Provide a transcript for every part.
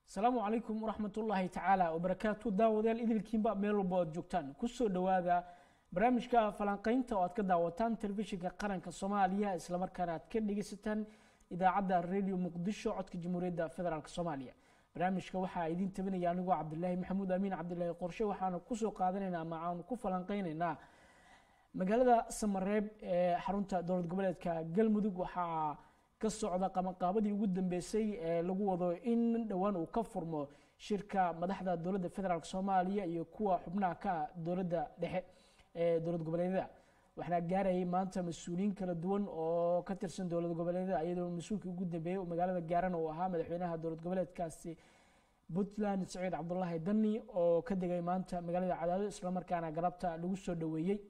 asalaamu calaykum waraxmatullaahi tacaala wabarakaatu daawadayaal idilkiinba meel walba oad joogtaan kusoo dhowaada barnaamijka falanqeynta oo aad ka daawataan telefishinka qaranka soomaaliya islamarkaana aad ka dhegeysataan idaacadda radio muqdisho codka jamhuuriyadda federaalk soomaaliya barnaamijka waxaa idiin tabinaya anigoo cabdilaahi maxamuud amiin cabdilaahi qorshe waxaana kusoo qaadanaynaa ama aanu ku falanqeynaynaa magaalada samareeb ee xarunta dowlad goboleedka galmudug waxaa ka socda qabanqaabadii ugu dambeysay ee lagu wado in dhowaan uu ka furmo shirka madaxda dowladda federaalk soomaaliya iyo kuwa xubnaha ka dowladda dhexe ee dowlad goboleedyada waxaana gaarayay maanta mas-uuliyiin kala duwan oo ka tirsan dowlad goboleedyada iyadoo mas-uulkii ugu dambeeyey magaalada gaaran uu ahaa madaxweynaha dowlad goboleedkaasi puntland saciid cabdulaahi dani oo ka degay maanta magaalada cadaado islamarkaana galabta lagu soo dhoweeyey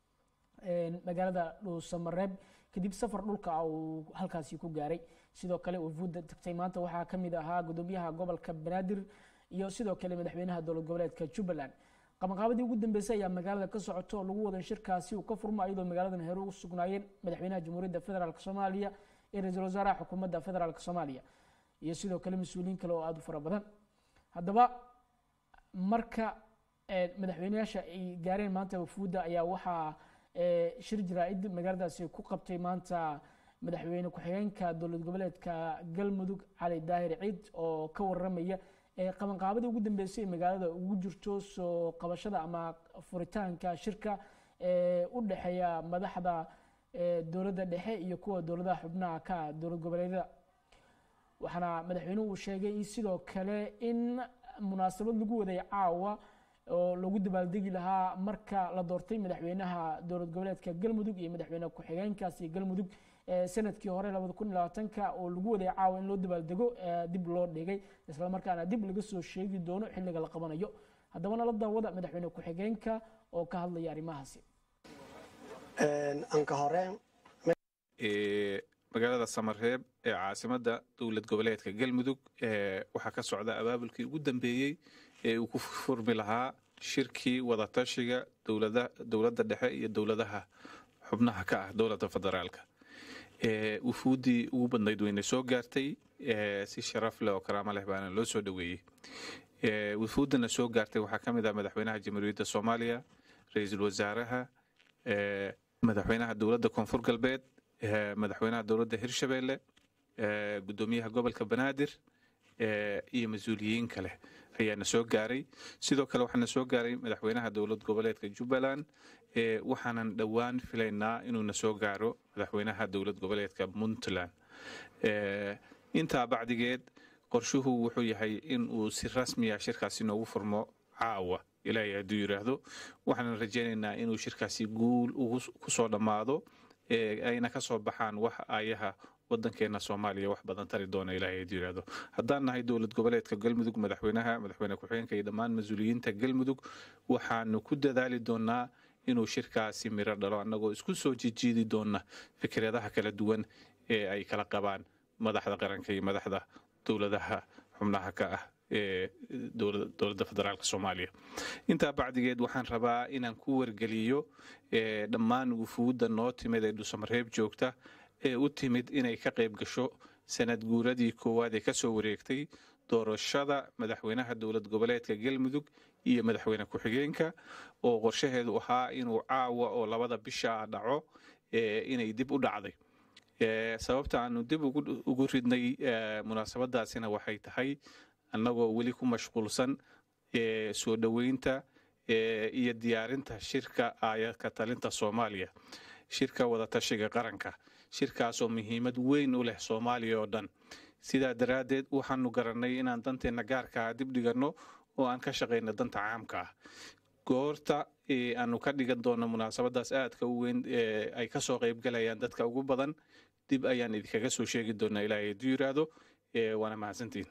magaalada dhuusamareeb kadib safar dhulka uu halkaasi ku gaaray sidoo kale wafuudda tagtay maanta waxaa kamid ahaa gudoomiyaha gobolka banaadir iyo sidoo kale madaxweynaha dowlad goboleedka jubbaland qabanqaabadii ugu dambeysay ayaa magaalada ka socoto oo lagu wada shirkaasi uu ka furmo iyadoo magaaladan hore ugu sugnaayeen madaxweynaha jamhuuriyadda federaalk soomaaliya iyo ra-iisul wasaaraha xukuumadda federaalk soomaaliya iyo sidoo kale mas-uuliyiin kale oo aada u fara badan haddaba marka madaxweyneyaasha ay gaareen maanta wafuudda ayaa waxaa shir jaraa-id magaaladaasi ku qabtay maanta madaxweyne ku-xigeenka dowlad goboleedka galmudug cali daahir ciid oo ka waramaya qabanqaabadii ugu dambeysay ee magaalada ugu jirto soo qabashada ama furitaanka shirka ee u dhexeeya madaxda dowladda dhexe iyo kuwa dowladaha xubnaha ka dowlad goboleedyada waxaana madaxweynuhu uu sheegay in sidoo kale in munaasabad lagu waday caawa oo lagu dabaaldegi lahaa marka la doortay madaxweynaha dowlad goboleedka galmudug iyo madaxweyne ku-xigeenkaasi galmudug sanadkii hore labada kun iyo labaatanka oo lagu waday caawa in loo dabaaldego dib loo dhigay islamarkaana dib laga soo sheegi doono xilliga la qabanayo haddaba nala daawada madaxweyne ku-xigeenka oo ka hadlaya arrimahaasi anka hore magaalada samareeb ee caasimadda dowlad goboleedka galmudug waxaa ka socda abaabulkii ugu dambeeyey ee uu ku furmi lahaa shirkii wadatashiga dowladda dhexe iyo dowladaha xubnaha ka ah dowladda federaalka wufuuddii ugu badnayd wayna soo gaartay si sharaf leh oo karaamo leh baana loo soo dhoweeyey wufuuddana soo gaartay waxaa ka mid ah madaxweynaha jamhuuriyadda soomaaliya ra-iisul wasaaraha madaxweynaha dowladda koonfur galbeed madaxweynaha dowladda hirshabeelle gudoomiyaha gobolka banaadir iyo mas-uuliyiin kale ayaana soo gaaray sidoo kale waxaana soo gaaray madaxweynaha dowlad goboleedka jubbaland waxaanan dhowaan filaynaa inuuna soo gaaro madaxweynaha dowlad goboleedka puntland intaa bacdigeed qorshuhu wuxuu yahay in uu si rasmiya shirkaasi noogu furmo caawa ilaahay hadduu yidhaahdo waxaanan rajaynaynaa inuu shirkaasi guul kusoo dhammaado ayna ka soo baxaan wax ayaha wadankeena soomaaliya wax badan tari doona ilahay hadduu yidhaahdo haddaan nahay dowlad goboleedka galmudug madaxweynaha madaxweyne ku-xigeenka iyo dhammaan mas-uuliyiinta galmudug waxaanu ku dadaali doonaa inuu shirkaasi miro dhalo annagoo isku soo jijiidi doona fikradaha kala duwan ee ay kala qabaan madaxda qaranka iyo madaxda dowladaha xubnaha ka ah ee dowladda federaalk soomaaliya intaa bacdigeed waxaan rabaa inaan ku wargeliyo dhammaan wufuudda noo timid ee dhusamareeb joogta ee u timid inay ka qayb gasho sanad guuradii koowaad ee kasoo wareegtay doorashada madaxweynaha dowlad goboleedka galmudug iyo madaxweyne ku-xigeenka oo qorshaheedu ahaa inuu caawa oo labada bisha dhaco inay dib u dhacday sababta aanu dib ugu ridnay munaasabadaasina waxay tahay annagoo weli ku mashquulsan soo dhoweynta iyo diyaarinta shirka aayadka talinta soomaaliya shirka wadatashiga qaranka shirkaasoo muhiimad weyn u leh soomaaliya oo dhan sidaa daraaddeed waxaanu garannay inaan danteenna gaarkaa dib dhiganno oo aan ka shaqayno danta caamka ah goorta aanu ka dhigan doonno munaasabadaas aadka u weyn ay kasoo qaybgalayaan dadka ugu badan dib ayaan idinkaga soo sheegi doonaa ilaahay hadduu yidhaahdo waana mahadsantiin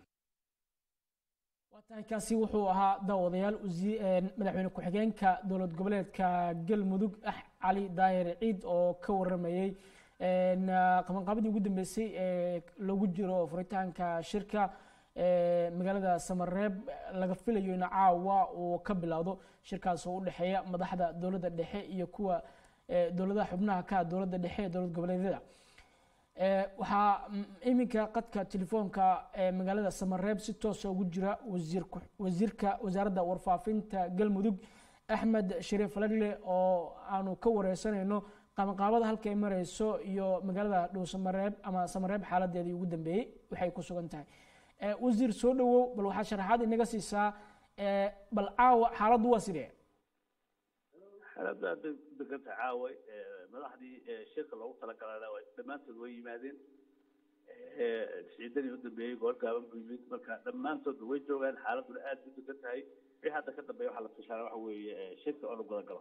waa tahay kaasi wuxuu ahaa daawadayaal madaxweyne ku-xigeenka dowlad goboleedka galmudug ah cali daahir ciid oo ka waramayey qabanqaabadii ugu dambeysay ee lagu jiro furitaanka shirka magaalada samareeb laga filayo in caawa uu ka bilowdo shirkaas oo u dhexeeya madaxda dowladda dhexe iyo kuwa dowladaha xubnaha ka dowladda dhexe ee dowlad goboleedyada waxaa iminka qadka telefoonka magaalada samareeb si toosa ugu jira wasiirka wasaaradda warfaafinta galmudug axmed shariif lagle oo aanu ka wareysanayno qabanqaabada halka ay mareyso iyo magaalada dhow samareeb ama samareeb xaaladeedii ugu dambeeyey waxay ku sugan tahay wasiir soo dhowow bal waxaa sharaxaad inaga siisaa bal caawa xaaladdu waa sidee xaaladda hadda deganta caaway madaxdii shirka loogu talagalana dhammaantood way yimaadeen ciidanii u dambeeyey goor gaaban buu yimid marka dhammaantoodba way joogaan xaaladduna aad u degan tahay wixii hadda ka dambeeya waxaa la fishaana waxa weeye shirka oo la gudagalo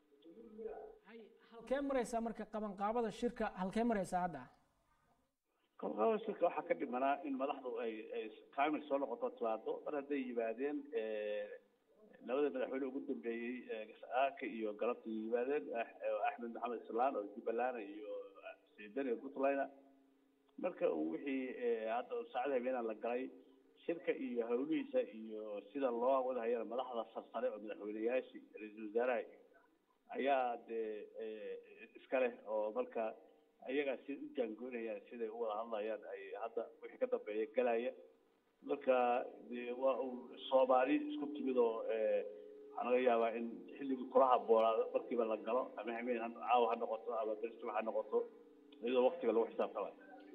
halkee mareysaa marka qabanqaabada shirka halkee mareysaa hadda qabanqaabada shirka waxaa ka dhimanaa in madaxdu ay ay kaamil soo noqoto timaado mar hadday yimaadeen labada madaxweyne ugu dambeeyey aaka iyo galabta yimaadeen axmed maxamed islaan oo jubbaland iyo ciidan iyo puntland marka uu wixii hadda saacada habeenaa la galay shirka iyo hawlihiisa iyo sida loo wadahayana madaxda sarsare oo madaxweyneyaashii ra-iisul wasaaraha ayaa dee iska leh oo marka ayagaa si u jaangoynayaan siday u wada hadlayaan ay hadda wixii ka dambeeya galaya marka de waa uu soomaali isku timid oo waxaa laga yaabaa in xilligii kula haboonaado markiiba la galo ama hameen caawa ha noqoto ama bersuma ha noqoto iyadoo waktiga lagu xisaabtamayo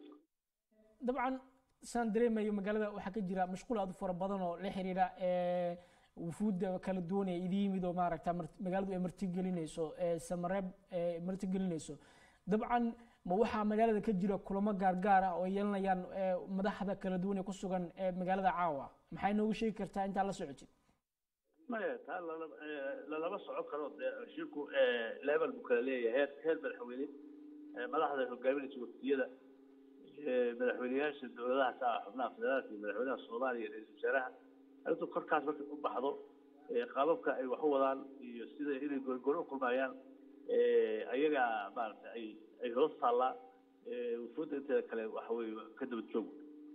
dabcan saan dareemayo magaalada waxaa ka jira mashquul aad u fara badan oo la xiriira wufuudda kala duwan ee idi yimid oo maaragta magaaladu ay martigelinayso samareeb martigelinayso dabcan ma waxaa magaalada ka jira kulamo gaargaar ah oo yeelanayaan madaxda kala duwan ee ku sugan magaalada caawa maxay noogu sheegi kartaa intaa la socotid maya taa lalama socon karo shirku level buu kala leeyahay heer heer madaxweyne madaxda hogaaminaysa waftiyada madaxweyneyaasha dowladaha ka ah xubnaha federaalka iyo madaxweynaha soomaaliya ra-iisul wasaaraha arrintu korkaas markay u baxdo qaababka ay wax u wadaan iyo sida inay goorgoor u kulmayaan ayaga maaragtay ay ay hoos taallaa wufuudda inteeda kale waxa weye ka daba joog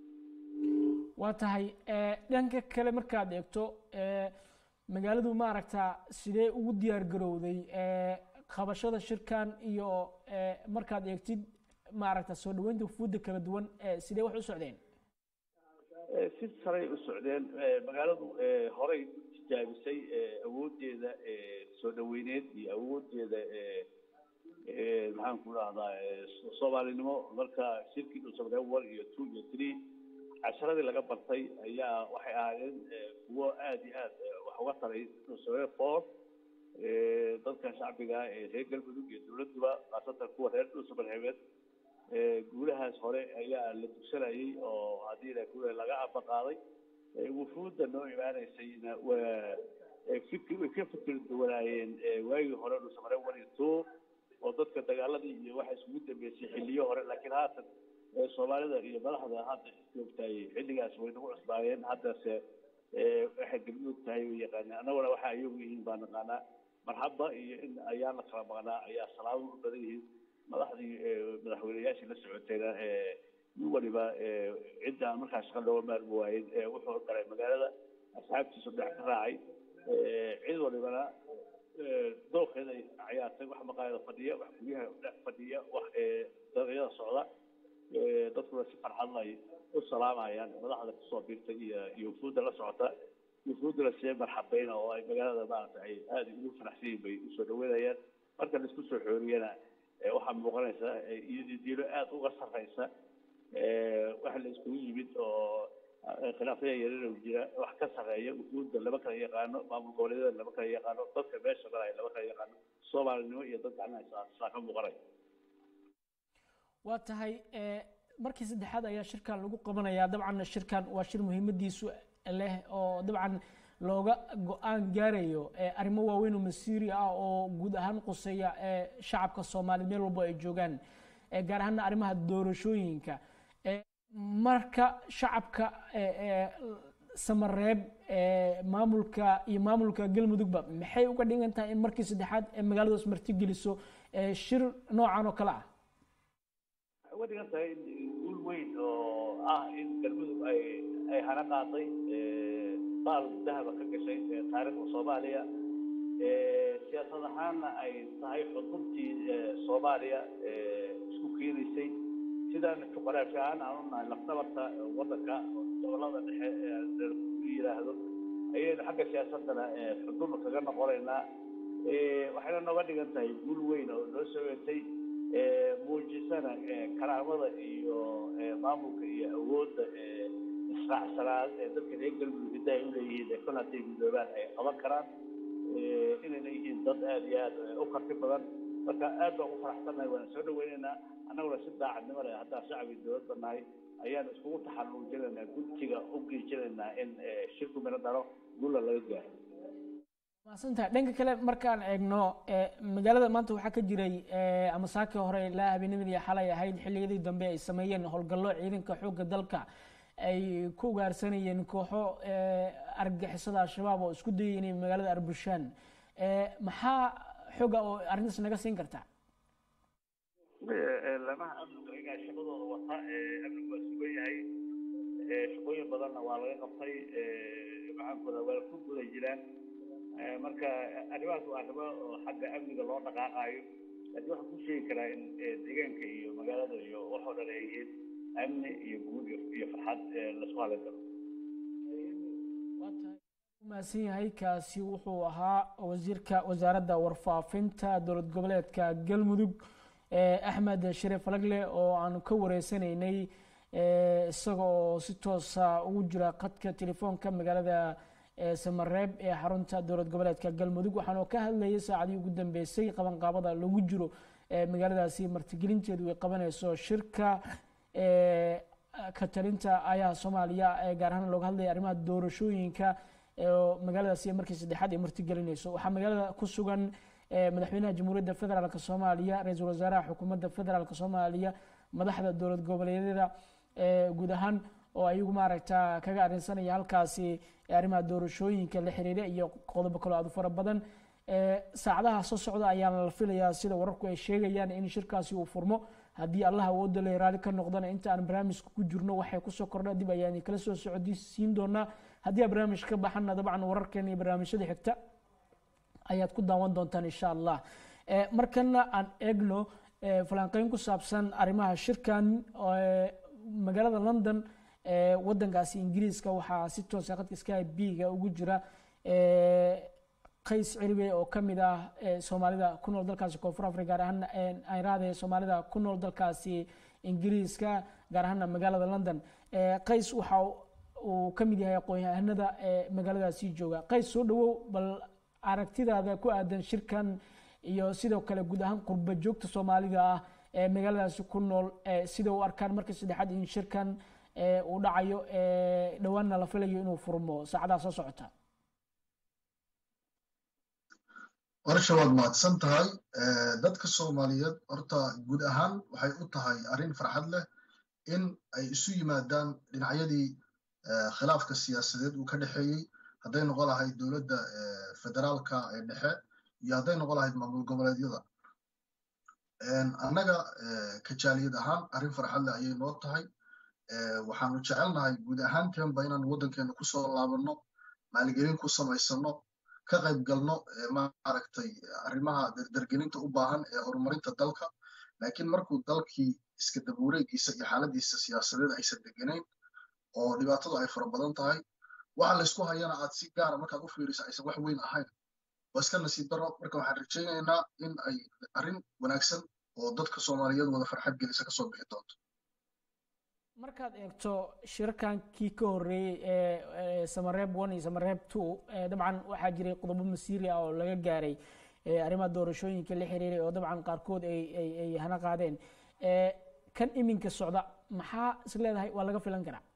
waa tahay dhanka kale markaad eegto magaaladu maaragta sidee ugu diyaar garowday qabashada shirkan iyo markaad eegtid maaragta soo dhaweynta wufuudda kala duwan sidee wax u socdeen si saray u socdeen magaaladu horey u tijaabisay awooddeeda soo dhaweyneed iyo awooddeeda maxaan ku dhahdaa soomaalinimo marka shirkii dhusamree one iyo two iyo three casharadii laga bartay ayaa waxay ahaayeen kuwo aada iyo aad wax uga taray dhusamree four dadka shacbiga ee reer galmudug iyo dowladduba khaasatan kuwa reer dhuusamareebeed guulahaas hore ayaa la dugsanayay oo haddii la guula laga abaqaaday wufuudda noo imaanaysayna waa fikri way ka fikir duwanaayeen waagii hore dhusamare one iyo two oo dadka dagaaladii iyo waxa isugu dambeysay xilliyo hore laakiin haatan soomaalida iyo madaxda hadda joogtaay xilligaas way nagu cusbaayeen haddase waxay galmudug tahay way yaqaaneen annaguna waxa iyagu yihiin baa naqaanaa marxaba iyo in ayaan la kala maqnaa ayaa salaado u badan yihiin madaxdii madaxweyneyaashii la socotayna nin waliba ciddaan markaa shaqa looga maarmi waayen wuxuu galay magaalada asxaabtiisu dhex ka raacay cid walibana dookeeda ay cayaartay wax maqaayada fadhiya wax guryaha dhex fadhiya wax dariiqyada socda dadkuna si farxad ay u salaamayaan madaxda kusoo biirtay iyo iyo wufuudda la socota wufuudduna see marxabayna oo ay magaalada maaragta ay aada ugu faraxsan yihin bay usoo dhaweynayaan marka laisku soo xooriyana waxaa muuqanaysa iyadii diilo aada uga sarreysa waxa la iskugu yimid oo khilaafyada yareerow jira wax ka sarreeya wufuudda lama kala yaqaano maamul goboleedyada lama kala yaqaano dadka meesha galaya lama kala yaqaano soomaalinimo iyo dad gacnaha saa ka muuqanaya waa tahay markii saddexaad ayaa shirkan lagu qabanayaa dabcan shirkan waa shir muhiimadiisu leh oo dabcan looga go-aan gaarayo arrimo waaweyn oo masiiri ah oo guud ahaan quseeya shacabka soomaaliya meel walbo ay joogaan gaar ahaana arrimaha doorashooyinka marka shacabka samareeb maamulka iyo maamulka galmudugba maxay uga dhigan tahay in markii saddexaad ee magaaladaas martigeliso shir noocan oo kale ah waxay uga dhigan tahay guul weyn oo ah in galmudug ay ay hana qaaday baal dahaba ka gashay taariikhda soomaaliya siyaasad ahaanna ay tahay xudubtii soomaaliya isku keenaysay si sidaan juqraafi ahaan aan u nahay lafdabarta waddanka gobolada dhexe ee yidhaahdo ayaynu xagga siyaasadana xuduma kaga noqonaynaa waxayna nooga dhigan tahay guul weyn oo noo soo wetay muujisana karaamada iyo maamulka iyo awoodda israacsanaad ee dadka reer galmudug hiddaha u leeyihiin ee kol hadday midoobaan ay qaban karaan inayna yihiin dad aad iyo aad u karti badan marka aad baan u faraxsannahay waana soo dhaweynaynaa annaguna si daacadnimo leh haddaan shacabkii dowladda nahay ayaan iskugu taxaluujinaynaa gudsiga u geejinaynaa in shirku mino dhalo guula laga gaaro maasantahay dhanka kale markaan eegno magaalada maanta waxaa ka jiray ama saakii hore ilaa habeennimadii xalay ahayd xilliyadii dambe ay sameeyeen howlgallo ciidanka xoogga dalka ay ku ugaarsanayeen kooxo argagixisada al-shabaab oo isku dayay inay magaalada arbushaan maxaa xooga oo arrintaas naga siin kartaa lamaha amniga igaa shaqadooda wata amnigu waa sugan yahay shaqooyin badanna waa laga qabtay maxaankuda waa ku guda jiraan marka arrimahaas waa arrimo oo xagga amniga loo dhaqaaqaayo laakiin waxaan ku sheegi karaa in deegaanka iyo magaalada iyo waxoo dhan ay yihiin amni iyo guud iyo farxad laisku halin karo umahadsan yahay kaasi wuxuu ahaa wasiirka wasaaradda warfaafinta dowlad goboleedka galmudug axmed shariif falagle oo aanu ka wareysanaynay isaga oo si toosa ugu jira khadka telefoonka magaalada samareeb ee xarunta dowlad goboleedka galmudug waxaanu ka hadlayay saacadii ugu dambeysay qabanqaabada lagu jiro magaaladaasi martigelinteedu ay qabanayso shirka ka talinta ayaha soomaaliya gaar ahaan looga hadlaya arrimaha doorashooyinka magaaladaasi markii saddexaad ay martigelinayso waxaa magaalada ku sugan madaxweynaha jamhuuriyadda federaalk soomaaliya ra-iisul wasaaraha xukuumadda federaalk soomaaliya madaxda dowlad goboleedyada guud ahaan oo ayagu maaragta kaga arrinsanaya halkaasi arrimaha doorashooyinka la xiriira iyo qodobo kaloo aad u fara badan saacadaha soo socda ayaana la filayaa sida wararku ay sheegayaan in shirkaasi uu furmo haddii allah awooda le raali ka noqdana inta aan barnaamijka ku jirno waxay kusoo kordha dib ayaan kala soo socodsiin doonaa haddii aan barnaamij ka baxana dabcan wararkeena iyo barnaamijyada xigta ayaad ku daawan doontaan insha allah markana aan eegno falanqeyn ku saabsan arrimaha shirkan magaalada london wadankaasi ingiriiska waxaa si toosa khadka sky b-ga ugu jira qays ciribe oo ka mid ah soomaalida ku nool dalkaasi koonfur africa gaar ahaan ayraade soomaalida ku nool dalkaasi ingiriiska gaar ahaana magaalada london qays waxa uu ka mid yahay aqoon-yahanada magaaladaasi jooga qays soo dhawow bal aragtidaada ku aadan shirkan iyo sidoo kale guud ahaan qurba joogta soomaalida ah ee magaaladaasi ku nool sida u arkaan markii saddexaad in shirkan uu dhacayo dhowaanna la filayo inuu furmo saacadaha soo socota warsha waad mahadsan tahay dadka soomaaliyeed horta guud ahaan waxay u tahay arrin farxad leh in ay isu yimaadaan dhinacyadii khilaafka siyaasadeed uu ka dhexeeyey hadday noqon lahayd dowladda federaalka ee dhexe iyo hadday noqon lahayd maamul goboleedyada annaga kajaaliyad ahaan arrin farxad leh ayay noo tahay waxaanu jecelnahay guud ahaanteenba inaan waddankeena kusoo laabanno maalgelin ku samaysano ka qayb galno maaragtay arrimaha dardargelinta u baahan ee horumarinta dalka laakiin markuu dalkii iska dabuureegiisa iyo xaaladiisa siyaasadeed aysan deganayn oo dhibaatadu ay fara badan tahay waxa laysku hayana aad si gaara markaad u fiiriso aysan wax weyn ahayn waa iska nasiib daro marka waxaan rajaynaynaa in ay arrin wanaagsan oo dadka soomaaliyeed wada farxad gelisa kasoo bixi doonto markaad eegto shirarkankii ka horreeyey ee samareeb one iyo samareeb two dabcan waxaa jiray qodobo masiiri ah oo laga gaaray arrimaha doorashooyinka la xiriiray oo dabcan qaarkood ay hana qaadeen kan iminka socda maxaa is leedahay waa laga filan karaa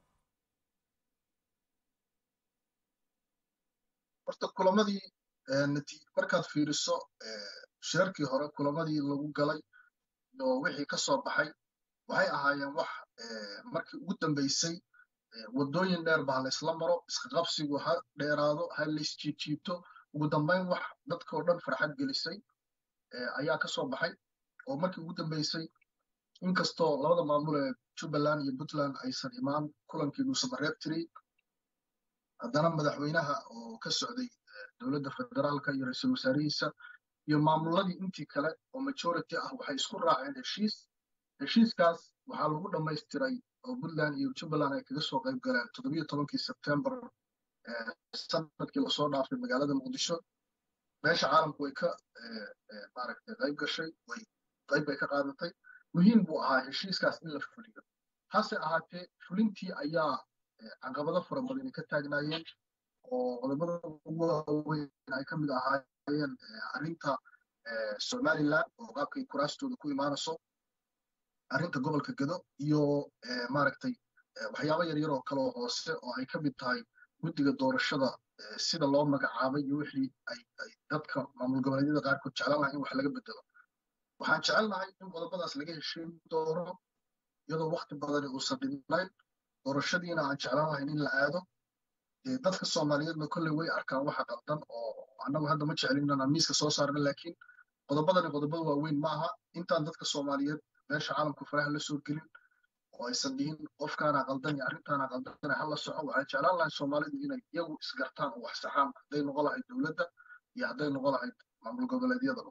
horta kulamadii markaad fiiriso shirarkii hore kulamadii lagu galay iyo wixii ka soo baxay waxay ahaayeen wax markii ugu dambeysay waddooyin dheer ba ha laysla maro isqaqabsigu ha dheeraado ha laysjiibjiibto ugu dambayn wax dadkao dhan farxad gelisay ayaa ka soo baxay oo markii ugu dambeysay inkastoo labada maamul ee jubbaland iyo puntland aysan imaan kulankii dhuusamareeb tiri haddana madaxweynaha oo ka socday dowladda federaalka iyo ra-iisul wasaarihiisa iyo maamuladii intii kale oo majority ah waxay isku raaceen heshiis heshiiskaas waxaa lagu dhammaystiray oo puntland iyo jubbaland ay kaga soo qayb galeen toddobiyo tobankii sebtembar sanadkii lasoo dhaafay magaalada muqdisho meesha caalamku way ka maaragtay qayb gashay way qayb bay ka qaadatay muhiim buu ahaa heshiiskaas in la fuliyo hase ahaatee fulintii ayaa caqabado fara badan ay ka taagnaayeen oo qodobada ugu waaweyn ay ka mid ahaayeen arrinta somaliland oo qaabkay kuraastooda ku imaanayso arrinta gobolka gado iyo maaragtay waxyaabo yaryar oo kale oo hoose oo ay ka mid tahay guddiga doorashada sida loo magacaabay iyo wixii ay dadka maamul goboleedyada qaarkood jeclaan lahay in wax laga bedelo waxaan jecel lahay in qodobadaas laga heshiin doono iyadoo wakti badani uusan dhibnayn doorashadiina aan jeclaan lahayn in la aado dadka soomaaliyeedna kolley way arkaan waxa qaldan oo annagu hadda ma jeclin inaan miiska soo saarna laakiin qodobadani qodobada waaweyn maaha intaan dadka soomaaliyeed meesha caalamku faraha la soo gelin oo aysan dhihin qofkaana qaldan iyo arrintaana qaldan hala soco waxaan jeclaan lahay soomaalidu inay iyagu isgartaan oo wax saxaan hadday noqon lahayd dowladda iyo hadday noqon lahayd maamul goboleedyada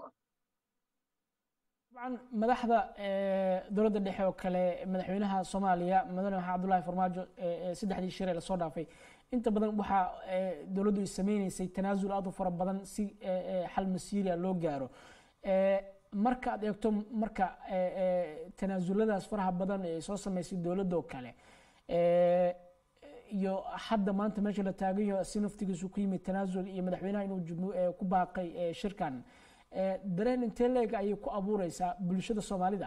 طبعا madaxda dowladda dhexe oo kale madaxweynaha soomaaliya mudane maxamed abdullahi farmaajo saddexdii shir ee lasoo dhaafay inta badan waxaa dowladdu ay sameynaysay tanaasul aad u fara badan si xal masiiriya loo gaaro marka aad eegto marka tanaasuladaas faraha badan ee soo sameysay dowladda oo kale iyo hadda maanta meesha la taagayo si naftigiisu ku yimid tanaasul iyo madaxweynaha inuu ku baaqay shirkan dareen intee leeg ayay ku abuureysaa bulshada soomaalida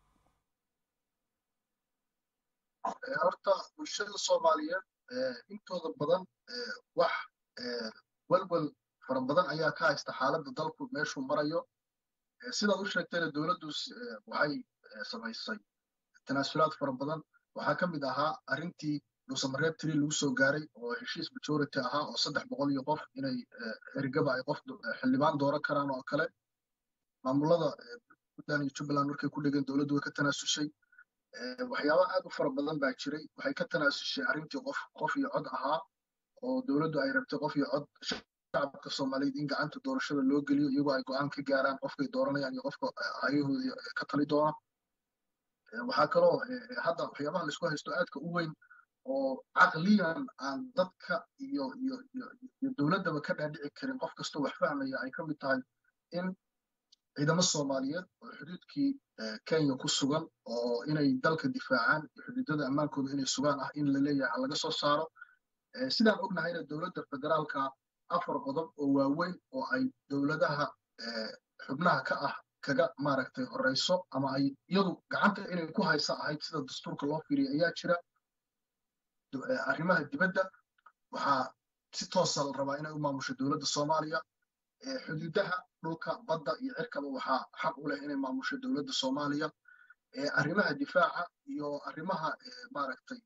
horta bulshada soomaaliyeed intooda badan wax welwel fara badan ayaa ka haysta xaaladda dalku meeshuu marayo sidaad u sheegtayna dowladdu waxay samaysay tanaasulaad fara badan waxaa ka mid ahaa arrintii dhuusamareeb tiri lagu soo gaaray oo heshiis majority ahaa oo saddex boqol iyo qof inay erigaba ay qof xildhibaan dooran karaan oo kale maamulada puntland iyo jubbaland markay ku dhegeen dowladdu way ka tanaasushay waxyaaba aad u fara badan baa jiray waxay ka tanaasushay arrintii qof qof iyo cod ahaa oo dowladdu ay rabtay qof iyo cod shacabka soomaaliyeed in gacanta doorashada loo geliyo iyagoo ay go'aan ka gaaraan qofkay dooranayaan iyo qofka ayahooda ka tali doona waxaa kaloo hadda waxyaabaha laisku haysto aadka u weyn oo caqliyan aan dadka iyo iyo iyo iyo dowladdaba ka dhaadhici karin qof kastoo wax fahmaya ay ka mid tahay in ciidamo soomaaliyeed oo xuduudkii kenya ku sugan oo inay dalka difaacaan iyo xuduudada ammaankooda inay sugaan ah in la leeyahay laga soo saaro sidaan ognahayna dowladda federaalka afar qodob oo waaweyn oo ay dowladaha xubnaha ka ah kaga maaragtay horeyso ama ay iyadu gacanta inay ku haysa ahayd sida dastuurka loo fiiriya ayaa jira arrimaha dibadda waxaa si toosa la rabaa inay u maamusho dowladda soomaaliya xuduudaha dhulka badda iyo cirkaba waxaa xaq u leh inay maamusho dowladda soomaaliya arrimaha difaaca iyo arrimaha maaragtay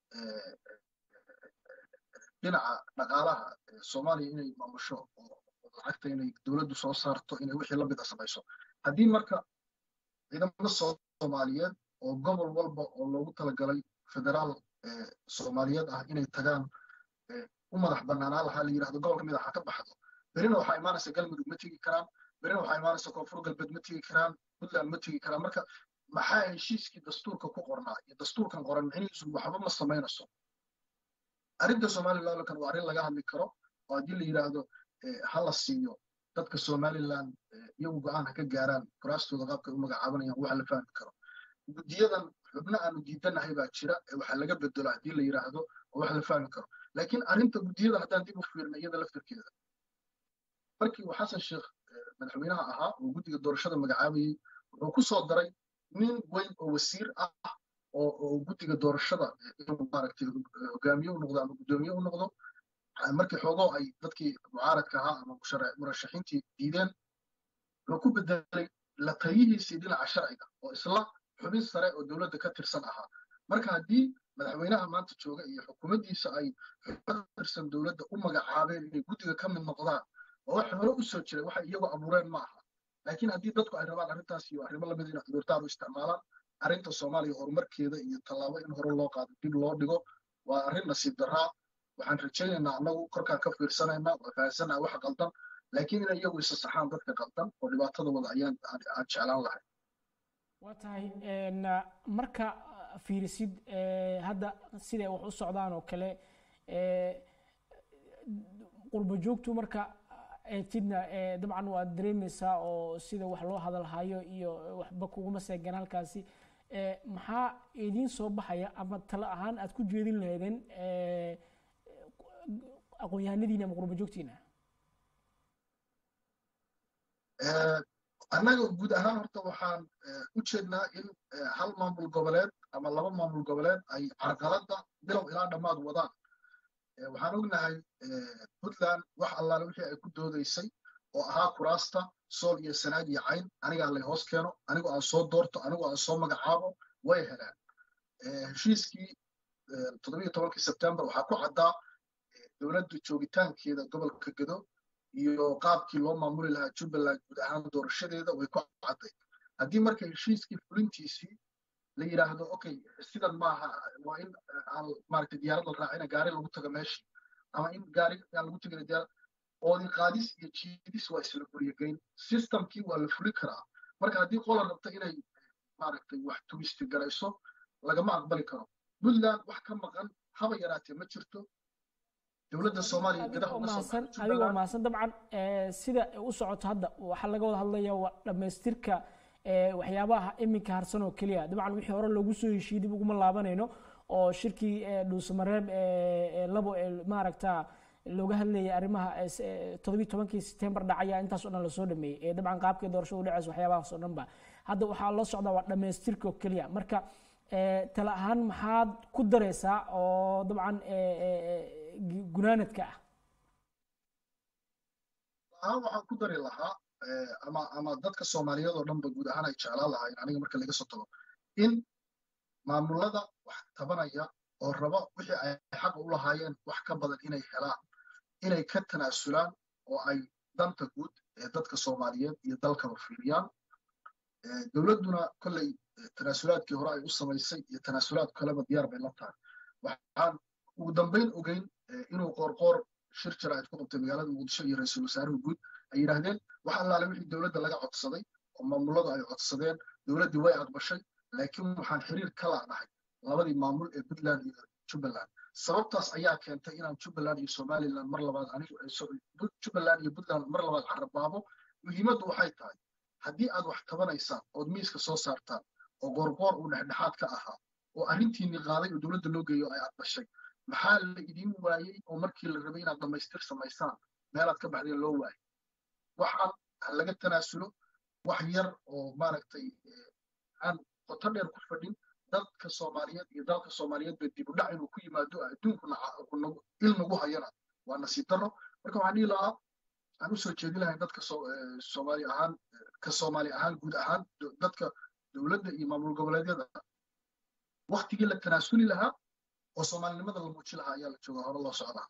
dhinaca dhaqaalaha soomaaliya inay maamusho oo lacagta inay dowladdu soo saarto inay wixii la mid a samayso haddii marka ciidamada soomaaliyeed oo gobol walba oo loogu talagalay federaal soomaaliyeed ah inay tagaan u madax banaanaan lahaa la yidhahdo gobol ka mid ah ha ka baxdo berina waxaa imaanaysa galmudug ma tegi karaan berina waxaa imaanaysa koonfur galbeed ma tegi karaan puntland ma tegi karaan marka maxaa heshiiskii dastuurka ku qornaa iyo dastuurkan qoran micnihiisu waxba ma samaynayso arrinta somalilandkan waa arrin laga hadli karo oo haddii la yidhaahdo ha la siiyo dadka somaliland iyagu go-aan ha ka gaaraan kuraastooda qaabkay u magacaabanayaan wax la fahmi karo guddiyadan xubno aanu diidanahay baa jira ee waxaa laga bedelo haddii la yidhaahdo oo wax la fahmi karo laakiin arrinta guddiyadan haddaan dib u fiirna iyada laftarkeeda markii uu xasan sheekh madaxweynaha ahaa oo guddiga doorashada magacaabayey wuxuu ku soo daray nin weyn oo wasiir ah oo guddiga doorashada inuu maaragtay hogaamiye u noqdo ama guddoomiye u noqdo markii xoogoo ay dadkii mucaaradka ahaa ama murashaxiintii diideen wuxuu ku bedelay la taliyihiisii dhinaca sharciga oo isla xubin sare oo dowladda ka tirsan ahaa marka haddii madaxweynaha maanta jooga iyo xukuumaddiisa ay xubin tirsan dowladda u magacaabeen inay guddiga ka mid noqdaan oo wax hore u soo jiray waxay iyagu abuureen ma aha laakiin haddii dadku ay rabaan arrintaas iyo arrimo lamid inay cudurdaar u isticmaalaan arrinta soomaaliya horumarkeeda iyo tallaabo in hore loo qaado dib loo dhigo waa arrin nasiib darraa waxaan rajaynaynaa annagu korkaan ka fiirsanaynaa waa fahansanaa wax qaldan laakiin inay iyagu isa saxaan dadka qaldan oo dhibaatada wada ayaan aan jeclaan lahay waa tahay marka fiirisid hadda siday wax u socdaan oo kale qurbo joogtu marka eegtidna dabcan waad dareemaysaa oo sida wax loo hadalhayo iyo waxba kuguma seegan halkaasi maxaa idiin soo baxaya ama talo ahaan aad ku jeedin lahaydeen aqoon-yahanadiina ama qurbo joogtiina annaga guud ahaan horta waxaan u jeednaa in hal maamul goboleed ama laba maamul goboleed ay carqaladda bilow ilaa dhammaad wadaan waxaan ognahay puntland wax allaale wixii ay ku doodaysay oo ahaa kuraasta sool iyo sanaag iyo cayn anigaa lay hoos keeno anigoo aan soo doorto anigoo aan soo magacaabo way helaan heshiiskii toddobiyo tobankii sebtembar waxaa ku caddaa dowladda joogitaankeeda gobolka gedo iyo qaabkii loo maamuli lahaa jubbaland guud ahaan doorashadeeda way ku cadday haddii marka heshiiskii fulintiisii la yidhaahdo okay sidan maaha waa in aan maaragtay diyaarad la raacina gaari lagu tago meeshii ama in gaari aan lagu tegin diyaarad oodi qaadis iyo jiidis waa isla guryageyn systemkii waa la fuli karaa marka haddii qola rabta inay maaragtay wax turisti garayso lagama aqbali karo puntland wax ka maqan haba yaraatee ma jirto dowladda soomaaliya gudaha uga soo adigoo mahadsan dabcan sida u socoto hadda waxaa laga wada hadlaya waa dhammaystirka waxyaabaha iminka harsan oo keliya dabcan wixii hore loogu soo heshiiyey dib uguma laabanayno oo shirkii dhuusamareeb labo maaragta looga hadlayay arrimaha toddobiyi tobankii setembar dhacaya intaas oo dhan lasoo dhameeyey dabcan qaabkii doorashada udhaceysa waxyaabahaas oo dhan ba hadda waxaa loo socdaa waa dhammaystirka oo keliya marka tala ahaan maxaad ku dareysaa oo dabcan gunaanadka ah ahaan waxaan ku dari lahaa ama ama dadka soomaaliyeed oo dhanba guud ahaan ay jeclaan lahayn aniga marka laga soo tago in maamulada wax tabanaya oo raba wixii ay xaq u lahaayeen wax ka badan inay helaan inay ka tanaasulaan oo ay danta guud ee dadka soomaaliyeed iyo dalkaba fiiriyaan dowladduna kolley tanaasulaadkii hore ay u samaysay iyo tanaasulaad kaleba diyaar bay la tahay waxaan ugu dambayn ogeyn inuu qoorqoor shir jira ay ku qabtay magaalada muqdisho iyo ra-iisul wasaaruhu guud ay yidhaahdeen wax allaale wixii dowladda laga codsaday oo maamuladu ay codsadeen dowladdii way aqbashay laakiin waxaan xiriir ka laanahay labadii maamul ee puntland iyo jubbaland sababtaas ayaa keentay inaan jubbaland iyo somaliland mar labaad anigu jubbaland iyo puntland mar labaad carabaabo muhiimaddu waxay tahay haddii aad wax tabanaysaan ood miiska soo saartaan oo qoorqoor uu dhexdhexaad ka ahaa oo arrintiinni qaaday oo dowladda loo geeyo ay aqbashay maxaa la idiin waayey oo markii la rabay inaad dhammaystir samaysaan meelaad ka baxdeen loo waayay waxaan ha laga tanaasulo wax yar oo maaragtay aan qoto dheer ku fadhin dadka soomaaliyeed iyo dalka soomaaliyeed ba dib u dhac inuu ku yimaado adduunku il nagu hayana waa nasiib darro marka waxaan dhihi lahaa aan usoo jeedin lahayn dadka soomaali ahaan ka soomaali ahaan guud ahaan dadka dowladda iyo maamul goboleedyada waktigii la tanaasuli lahaa oo soomaalinimada la muuji lahaa ayaa la joogaa hore loo socdaa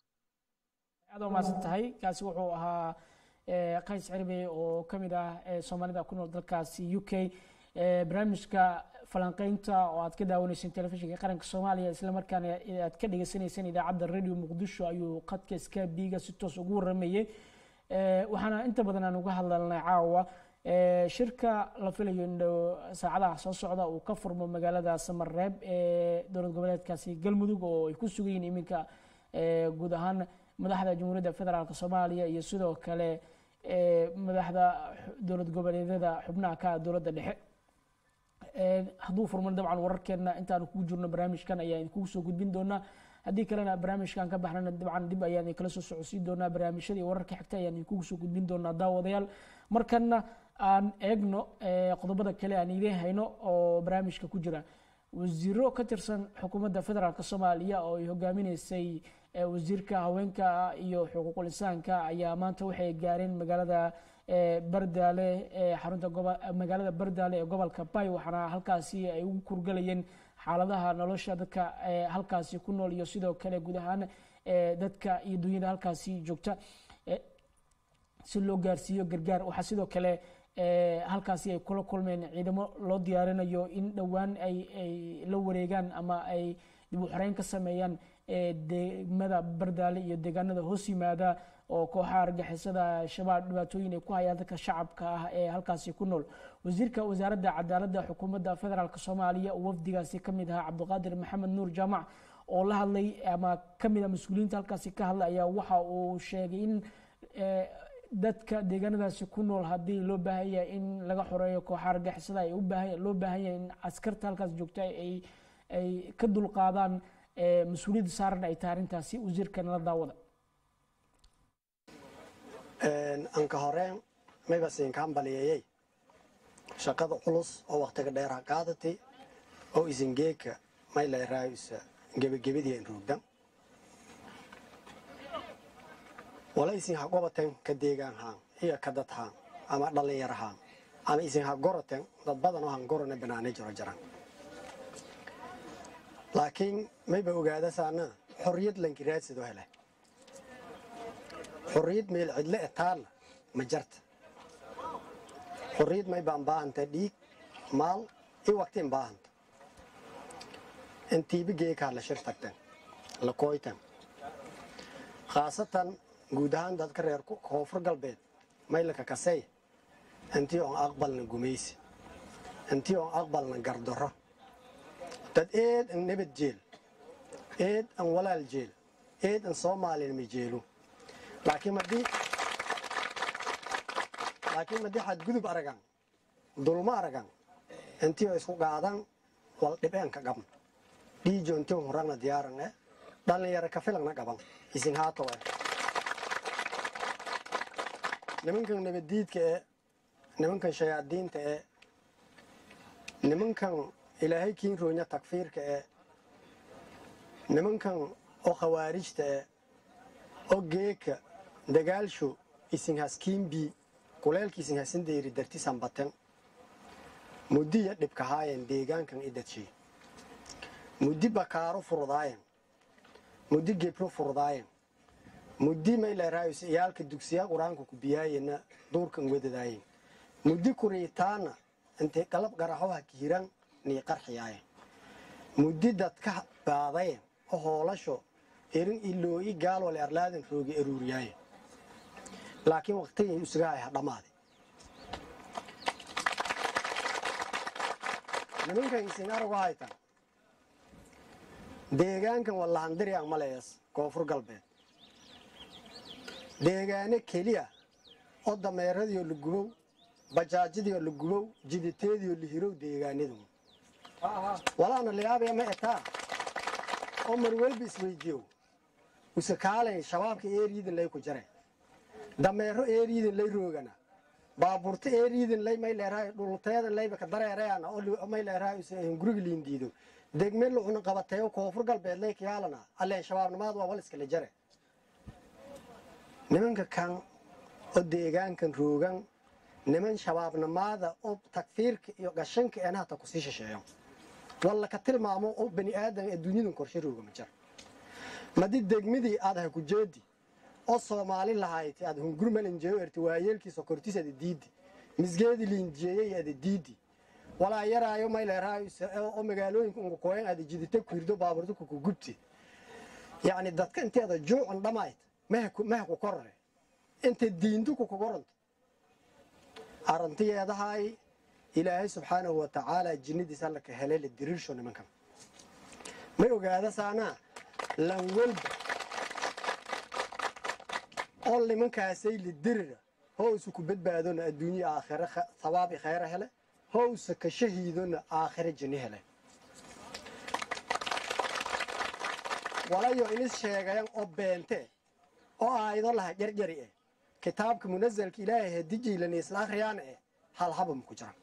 aad waa mahadsan tahay kaasi wuxuu ahaa qays cirbe oo ka mid ah soomaalida ku nool dalkaasi u k barnaamijka falanqeynta oo aad ka daawaneyseen telefishinka qaranka soomaaliya islamarkaana aad ka dhegeysaneyseen idaacadda radio muqdisho ayuu qadka skabiga si toos ugu waramayey waxaana inta badan aan uga hadlalnay caawa shirka la filayo in saacadaha soo socda uu ka furmo magaalada samareeb ee dowlad goboleedkaasi galmudug oo ay ku sugan yihiin iminka guud ahaan madaxda jamhuuriyadda federaalk soomaaliya iyo sidoo kale madaxda dowlad goboleedyada xubnaha ka dowladda dhexe hadduu furman dabcan wararkeena intaanu kugu jirno barnaamijkan ayaan kugu soo gudbin doonaa haddii kalena barnaamijkan ka baxnana dabcan dib ayaan kala soo socodsiin doonaa barnaamijyadii wararka xigta ayaan kugu soo gudbin doonaa daawadayaal markana aan eegno qodobada kale aan idiin hayno oo barnaamijka ku jira wasiiro ka tirsan xukuumadda federaalk soomaaliya oo ay hogaaminaysay wasiirka haweenka iyo xuquuqul insaanka ayaa maanta waxay gaareen magaalada bardaale xarunta magaalada bardaale ee gobolka bay waxaana halkaasi ay ugu kurgalayeen xaaladaha nolosha dadka halkaasi ku nool iyo sidoo kale guud ahaan dadka iyo dunyada halkaasi joogta si loo gaarsiiyo gargaar waxaa sidoo kale halkaasi ay kula kulmeen ciidamo loo diyaarinayo in dhowaan ay la wareegaan ama ay dib u xoreyn ka sameeyaan degmada bardaale iyo deegaanada hoos yimaada oo kooxaha argixisada shabaab dhibaatooyin ay ku hayaan dadka shacabka ah ee halkaasi ku nool wasiirka wasaaradda cadaaladda xukuumadda federaalk soomaaliya oo wafdigaasi ka mid ahaa cabdiqaadir maxamed nuur jaamac oo la hadlay ama ka mid a mas-uuliyiinta halkaasi ka hadlay ayaa waxa uu sheegay in dadka deegaanadaasi ku nool haddii loo baahan yahay in laga xoreeyo kooxaha argixisada ay loo baahan yahay in askarta halkaas joogta ay ay ka dulqaadaan mas-uuliyadda saaran ay tahay arrintaasi wasiirkana la daawada anka horeen mayba siinkaan baliyayey shaqada culus oo waktiga dheer ha qaadatay oo isingeeka may leeraayusa gebagebadii roogdan wala isin ha gobaten ka deegaan haan iyo ka dad haan ama dhallinyar haan ama isin ha goroten dad badan oo han gorona banaanay jiro jaran laakiin mayba ogaadasaana xorriyad lankiraadsidoo hele xorriyad meel cidle e taalla ma jarta xorriyad may baan baahanta dhiig maal i waqtiin baahanta intiiba geekaa la shir tagtan la kooytan khaasatan guud ahaan dadka reer koonfur galbeed maylaka kasey intii oon aqbalna gumaysi intii oon aqbalna gardaro dad eed an nabad jeel eed an walaal jeel eed an soomaalina ma jeelu laakiin madii laakiin madii xadgudub aragan dulmo aragan intii oo isku qaadan wal dhibeen ka qabn dhiijo intii huragna diyaaran eh dhallinyaro ka filagna qaban isin haato eh nimankan nabaddiidka ee nimankan shayaadiinta ee nimankan ilaahay kiin roonya takfiirka ee nimankan oo khawaarijta ee oo geeka dagaalsho isin haskiinbii kuleelka isin hasin deyri darti sanbaten muddiya dhibkahaayen deegaankan idadshay muddi bakaaro furdaayen muddi gebro furdaayen muddi mayleeraayus iyaalka dugsiya qur-aanka ku biyaayena duurkan wedadaayen muddi kuriitaana intay qalab garaxoha kihiran nii qarxiyaayen muddi dadka baadayen oo hoolasho erin ilooyi gaalwale arlaadan roogi aruuriyaayen laakiin waqtigay usagahay ha dhammaaday nimankan isin aragu haytan deegaankan wallahandiriyan malees koonfur galbeed deegaano keliya oo dameeradiioo la gubow bajaajadiioo la gubow jiditeediioo la hirow deegaanadu walaana layaabaya ma etaa oo marwelba isweydiyow usekaalay shabaabka eeriidin lay ku jare dameero eeriidin lay roogana baabuurta eeriidin lay may leerahay dhulteedan layba ka dareerayana oo may leerahay guriga liindiido degme lucuna qabateeyo koonfur galbeed lay kayaalana alleen shabaabnimaad waa wal iskala jare nimanka kan oo deegaankan roogan niman shabaabnimaada oo takfiirka iyo gashanka eena hata kusii shisheeyo walla ka tilmaamo oo bani aadan ee dunyadan korshe rooga ma jira madi degmadii aad ha ku jeedi oo soomaali lahayti aad hungurmalinjeeyo erti waayeelkiisa kortiis ada diidi misgeedi liinjeeyey ada diidi walaa yaraayo mayleerahay oo magaalooyinka unka kooyan ada jidita kuhirdo baaburta kuku gubti yacni dadka intii ada juucan dhamayd maha ku korre inta diintu ku kugoranto arrintiyeedahay ilaahay subxaanahu wa tacaala jinnadiis alla ka helay la diriirsho nimankan may ogaada saanaa lan welba oo nimankaasay lidirira howsa ku badbaadona adduunye aakhire sabaabi khayra hele howsa ka shahiidona aakhire jinni hele walayo inis sheegayan oo beente oo aayado laha jarjari eh kitaabka munazalka ilaahay hadijiilani isla akhriyaana eh hal habam ku jira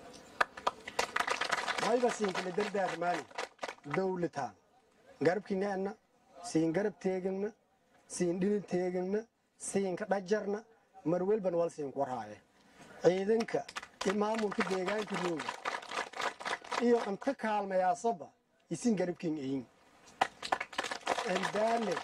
mayba siinkala dardaarmaani dawlataan garabkineena siin garab teegana siin dhini teegana siinka dhajarna marwelban wal siinku warhaaye ciidanka iyo maamulka deegaanka rooga iyo inta kaalmayaasoba isin garabkiin eyin andaalen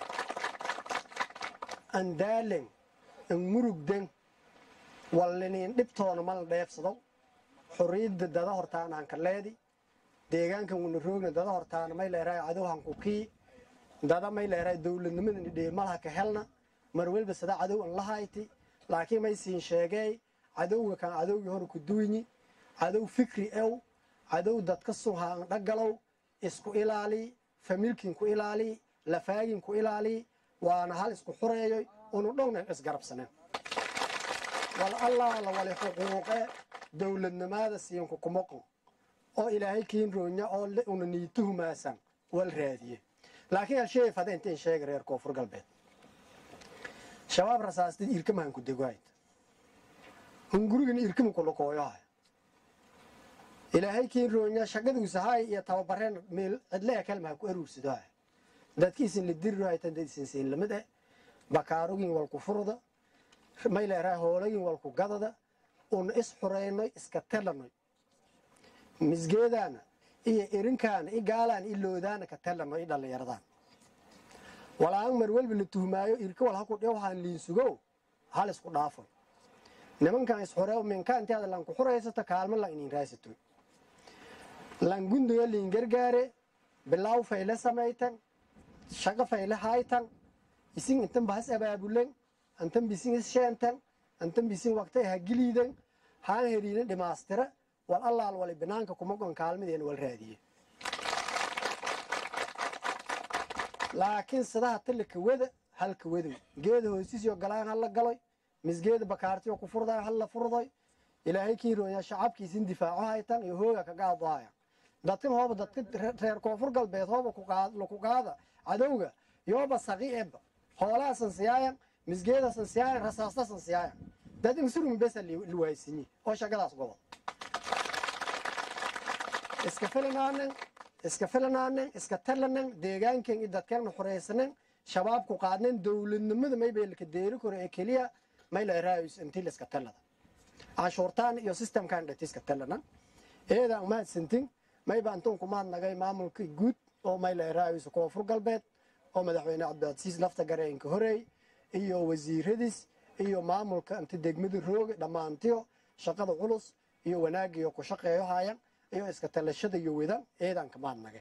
andaalen an murugdan walliniin dhibtoona mala dheefsado xorriyadda dada hortaana hanka leedi deegaankan wuna roogna dada hortaana may leerahay cadowhan ku kii dada may leerahay dowladnimadani dheelmalaha ka helna mar welba sada cadow an lahayti laakiin may siin sheegay cadowga kan cadowgii hore ku duynyi cadow fikri ew cadow dadka sunha an dhagalow isku ilaali familkin ku ilaali lafaagin ku ilaali waana hal isku xureeyoy unu dhowna isgarabsaneen wal allaala wali xuquuqe dowladnimada siinku kumaqon oo ilaahay kiin roonya oo una niituhumaasan wal raadiye laakiin halsheey fada intiin sheega reer koonfur galbeed shabaab rasaastid irkamahan ku degohayd hungurigin irkama kulakooyohay ilaahay kiin roonya shaqaduusahay iyo tababareen meel cidle kalmaha ku aruursadohay dadkiisin la dirirahaytan dad isin siin lamid eh bakaarugin walku furda mayleeraha hoolagin walku gadada una is xureynoy iska telanoy misgeedaana iyo irinkaana i gaalaana i loodaana ka telanoy i dhallinyaradaan walaan mar welba la tuhmaayo irka wal haku dhewhaan liinsugow hal isku dhaafo nimankan isxureew minka intaada lanku xuraysato kaalmo lan inin raasato lan gundoga liin gargaare bilaaw fayle samaytan shaqo fayle haytan isin intan bahas abaabulen antan bisin is sheentan antan bisin waqtay ha giliidan haan heriina dhimaastira wal allaal wali banaanka kuma gon kaalmadeena wal raadiye laakiin sidaha talika wada halka wadow geeda hoosiisyo galaan hala galoy misgeeda bakaartiyo ku furdayo hala furdoy ilaahay kii rooya shacabkiisin difaaco haytan iyo hooga ka gaadahaya dadkan hooba dadka reer koonfur galbeed hooba laku qaada cadowga yooba saqi eba hoolaa sansiyaayan misgeeda sansiyaayan rasaasta sansiyaayan dad insurumi besa liwaaysinyi oo shaqadaas gobol iska filanaanen iska filanaanen iska talanen deegaanken iyo dadkeenna xuraysanen shabaabku qaadnen dowladnimada maybeelka deeri koro ee keliya mayla raayus intii la iska talada canshuurtaan iyo systemkan dhati iska talanan eedaan mahadsantin mayba antuun kumaad nagay maamulka guud oo mayla raayus koonfur galbeed oo madaxweyne cabdicaziis lafta gareenka horeey iyo wasiiradiis iyo maamulka inta degmada rooga dhammaantiyo shaqada culus iyo wanaagiyo ku shaqeeyo hayan iyo iska talashada iyo wedan eedaan kamaad nagay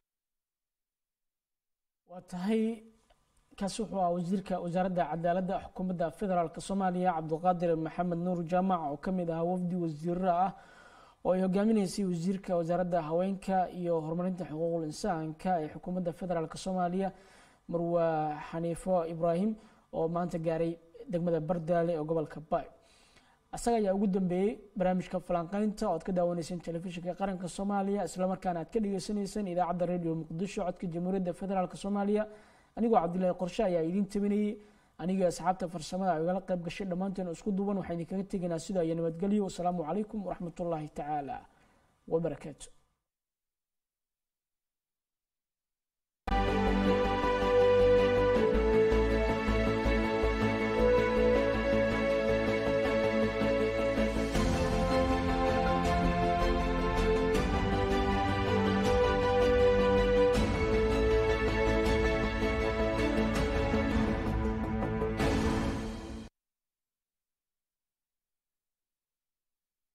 waa tahay kaasi wuxuu ahaa wasiirka wasaaradda cadaaladda xukuumadda federaalk soomaaliya cabdulqaadir maxamed nuur jaamac oo ka mid ahaa wafdi wasiirra ah oo ay hogaaminaysay wasiirka wasaaradda haweenka iyo horumarinta xuquuqul insaanka ee xukuumadda federaalk soomaaliya marwa xaniifo ibraahim oo maanta gaaray degmada bardaale ee gobolka baay asaga ayaa ugu dambeeyey barnaamijka falanqeynta oo ad ka daawaneyseen telefishinka qaranka soomaaliya islamarkaana aad ka dhegeysaneyseen idaacadda radio muqdisho codka jamhuuriyadda federaalk soomaaliya anigoo cabdilaahi qorshe ayaa idiin tabinayey anigii asxaabta farsamada ay igala qayb gashay dhammaanteen isku duuban waxaan idinkaga tegaynaa sida iyo nabadgelyo wasalaamu calaykum waraxmatullaahi tacaala wabarakaatu